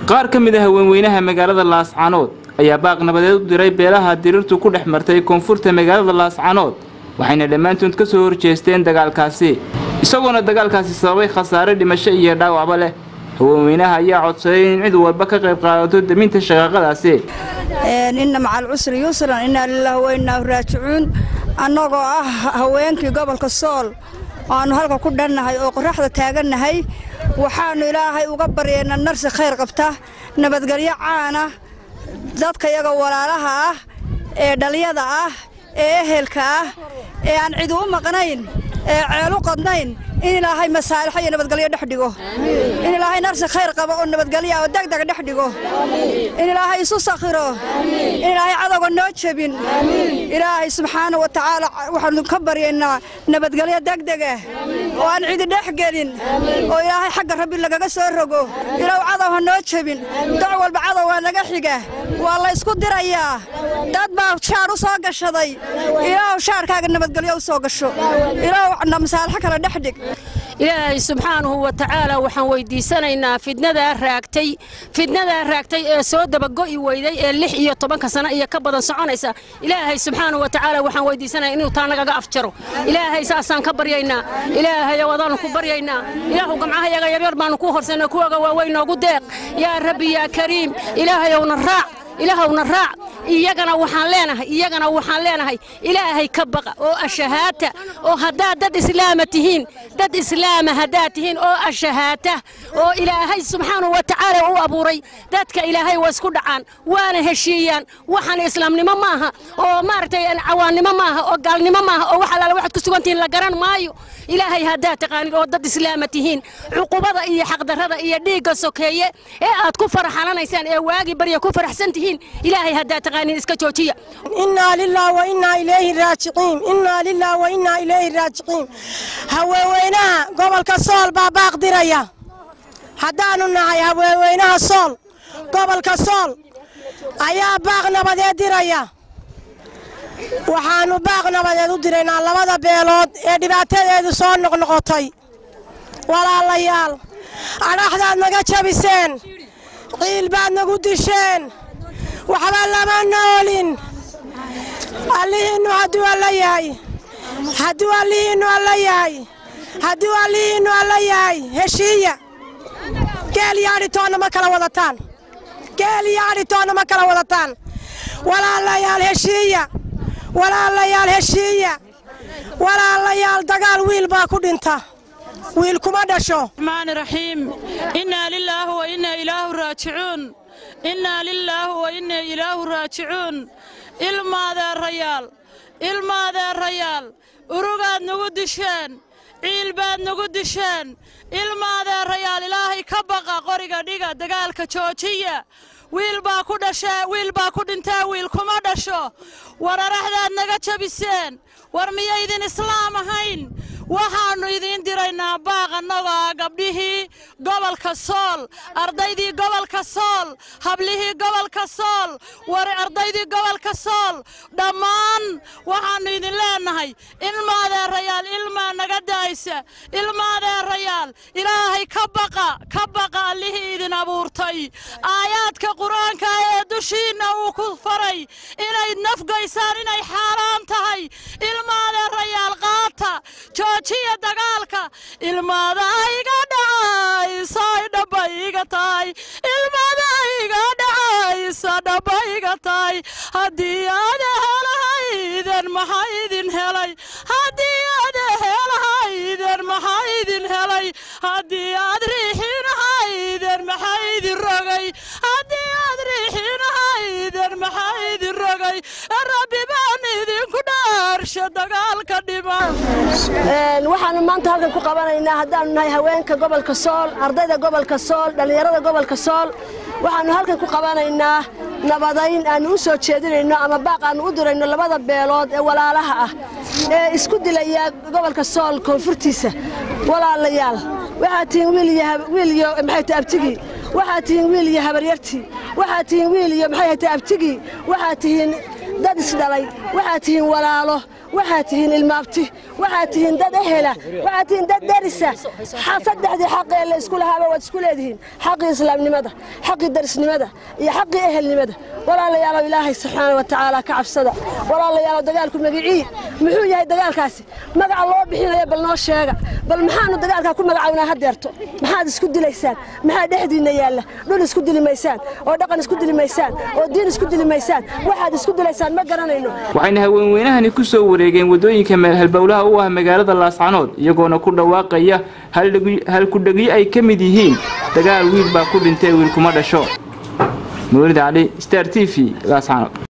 qaar ka mid a haweenweynaha magaalada laascanood ayaa baaq nabadeed u diray beelaha dirirtu ku dhex martay koonfurta magaalada laascanood waxayna dhammaantood ka soo horjeesteen dagaalkaasi isagoona dagaalkaasi sababay khasaare dhimasho iyo dhaawacba leh haweenweynaha ayaa codsaday in cid walba ka qayb qaadato deminta shaqaaqadaasi inna macal cusri yusran innaa lilaahi wa innaa raajicuun annagoo ah haweenkii gobolka sool aanu halka ku dhannahay oo qoraxda taagannahay waxaannu ilaahay uga baryeena narsi khayr qabta nabadgelyo caana dadka yaga walaalaha ah ee dhaliyada ah ee ehelka ah ee aan cid u maqnayn ee ceelu qadnayn in ilaahay masaalixo iyo nabadgelyo dhex dhigo in ilaahay narsi khayr qabo oo nabadgelya oo degdega dhex dhigo in ilaahay isu sakhiro in ilaahay cadowga noo jebin ilaahay subxaana wa tacaala waxaanu ka baryaynaa nabadgelyo degdega oo aan cidi dhex gelin oo ilaahay xagga rabbi lagaga soo rogo ilaahu cadow ha noo jebin doc walba cadow waa naga xiga waa la ysku dirayaa dad baa shaar u soo gashaday ilaahu shaarkaaga nabadgelyo u soo gasho ilaahu masaalixo kale dhex dhig ilaahay subxaanahu wa tacaala waxaan weydiisanaynaa fidnadaa raagtay fidnadaa raagtay ee soo dabago'i weyday ee lix iyo tobanka sano iyo ka badan soconaysa ilaahay subxaanahu wa tacaala waxaan weydiisanaya inuu taa nagaga afjaro ilaahay saasaan ka baryaynaa ilaahay wadaanu ku baryaynaa ilaahu gamcahayaga yaryar baanu ku horsana kuwaga waaweyn noogu deeq yaa rabbi yaa kariim ilaahayowna raac ilaahowna raac iyagana waxaan leenahay iyagana waxaan leenahay ilaahay ka baqa oo ashahaata oo haddaad dad islaama tihiin dad islaama haddaad tihiin oo ashahaata oo ilaahay subxaanahu wa tacaala u abuuray dadka ilaahay waa isku dhacaan waana heshiiyaan waxaan islaamnimo maaha oo maaragtay cawaannimo maaha oo gaalnimo maaha oo wax allaala waxaad ku sugan tihiin la garan maayo ilaahay haddaad taqaanid oo dad islaama tihiin cuqubada iyo xaqdarrada iyo dhiigga sokeeye ee aad ku faraxalanaysaan ee waagii barya ku faraxsan tihiin ilaahay haddaad taqaaniin iska joojiya innaa lilah wa innaa ilayhi raajiciin innaa lilah wa innaa ilayhi raajiciin haweenweynaha gobolka sool baa baaq diraya haddaannu nahay haweenweynaha sool gobolka sool ayaa baaq nabadeed diraya waxaannu baaq nabadeed u diraynaa labada beelood ee dhibaatadeedu soo noqnoqotay walaalayaal adhaxdaad naga jabiseen ciil baad nagu disheen waxba lama noolin allihiinnu hadduu alla yahay hadduu allihiinnu alla yahay hadduu allihiinnu alla yahay heshiiya geel iyo adhitoonna ma kala wadataan geel iyo adhitoonna ma kala wadataan walaalayaal heshiiya walaalayaal heshiiya walaalayaal dagaal wiil baa ku dhinta wiil kuma dhasho raxmaani raxiim innaa lilaahi wa innaa ilaahu raajicuun innaa lilaahi wa innaa ilaahu raajicuun ilmaadeerayaal ilmaadeerayaal urugaad nagu disheen ciil baad nagu disheen ilmaadeerayaal ilaahay ka baqa qoriga dhiga dagaalka joojiya wiil baa ku dhashee wiil baa ku dhintee wiil kuma dhasho war araxdaad naga jabiseen war miyaydin islaam ahayn waxaannu idiin diraynaa baaq annagoo ah gabdhihii gobolka sool ardaydii gobolka sool hablihii gobolka sool war ardaydii gobolka sool dhammaan waxaannu idin leennahay ilmaadeerayaal ilmaa naga daaysa ilmaadeerayaal ilaahay ka baqa ka baqa allihii idin abuurtay aayaadka qur-aanka ee dushiinna uu ku faray inayd nafgaysaan inay xaaraam tahay ilmaadeerayaal qaata joojiya dagaalka ilmaada iga dhacaysa dhaba iga tahay ilmaada iga dhacaysa dhaba iga tahay haddii aad helahayden maxaa idin helay haddii aad helahayden maxaa idin helay haddii aad riixinahayden maxaa idin rogay haddii aad riixinahayden maxaa idin rogay rabbi baan idinku dhaarsha dagaalka dhiman waxaanu maanta halkan ku qabanaynaa haddaanu nahay haweenka gobolka sool ardayda gobolka sool dhallinyarada gobolka sool waxaanu halkan ku qabanaynaa nabadayn aanu u soo jeedinayno ama baaq aanu u dirayno labada beelood ee walaalaha ah ee isku dilaya gobolka sool koonfurtiisa walaalayaal waxaad tihiin wiil iyo maxay tahay abtigii waxaad tihiin wiil iyo habaryartii waxaad tihiin wiil iyo maxay tahay abtigii waxaad tihiin dad isdhalay waxaad tihiin walaalo waxaad tihiin ilmaabti waxaad tihiin dad ehela waxaad tihiin dad derisa saddexdii xaqee la isku lahaaba waad isku leedihiin xaqii islaamnimada xaqii darisnimada iyo xaqii ehelnimada walaalayaalow ilaahay subxaana wa tacaala ka cabsada walaalayaalow dagaalku magicii muxuu yahay dagaalkaasi magaca loo bixinayo bal noo sheega bal maxaanu dagaalkaa ku magacawnaa hadeerto maxaad isku dilaysaan maxaa dhexdiinna yaalla dhul isku dili maysaan oo dhaqan isku dili maysaan oo diin isku dili maysaan waxaad isku dilaysaan ma garanayno waxayna haweenweynahani ku soo wareegeen waddooyinka meel halbowlaha u ah magaalada laascanood iyagoona ku dhawaaqaya halkudhegyo ay ka mid yihiin dagaal wiil baa ku dhintay wiil kuma dhasho mawlid cali star t v laascanood